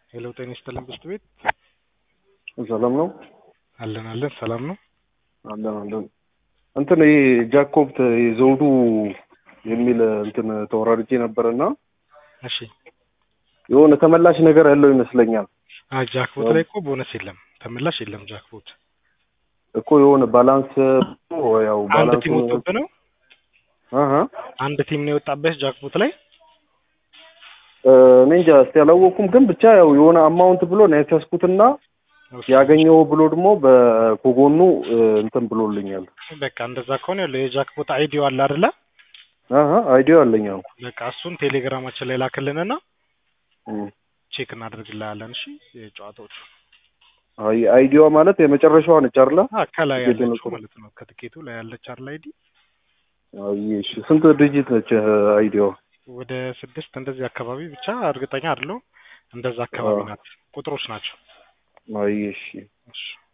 ሄሎ ጤና ይስጥልን ብስት ቤት ሰላም ነው አለን አለን ሰላም ነው አለን አለን እንትን ይሄ ጃኮብት ዘውዱ የሚል እንትን ተወራርጄ ነበርና እሺ የሆነ ተመላሽ ነገር ያለው ይመስለኛል አይ ጃክቦት ላይ እኮ ቦነስ የለም ተመላሽ የለም ጃክቦት እኮ የሆነ ባላንስ ያው አንድ ባላንስ ቲም ወጥቶብህ ነው አሀ አንድ ቲም ነው የወጣበት ጃክቦት ላይ እኔ እንጃ እስቲ አላወኩም፣ ግን ብቻ ያው የሆነ አማውንት ብሎ ነው ያስያዝኩትና ያገኘው ብሎ ደግሞ በኮጎኑ እንትን ብሎልኛል። በቃ እንደዛ ከሆነ ያለው የጃክቦት አይዲዮ አለ አይደለ አሀ አይዲዮ አለኝ። አዎ በቃ እሱን ቴሌግራማችን ላይ ላክልንና እም። ቼክ እናደርግልሃለን እሺ የጨዋታዎቹ አይ አይዲዮ ማለት የመጨረሻዋ ነች አይደለ? አ ከላይ ትኬቱን ያለችው እኮ- ማለት ነው ከትኬቱ ላይ ያለች አይደል አይዲ አይ እሺ፣ ስንት ድርጅት ነች አይዲዮ? ወደ ስድስት እንደዚህ አካባቢ ብቻ እርግጠኛ አይደለሁም እንደዛ አካባቢ አዎ። ናት ቁጥሮች ናቸው አይ እሺ እሺ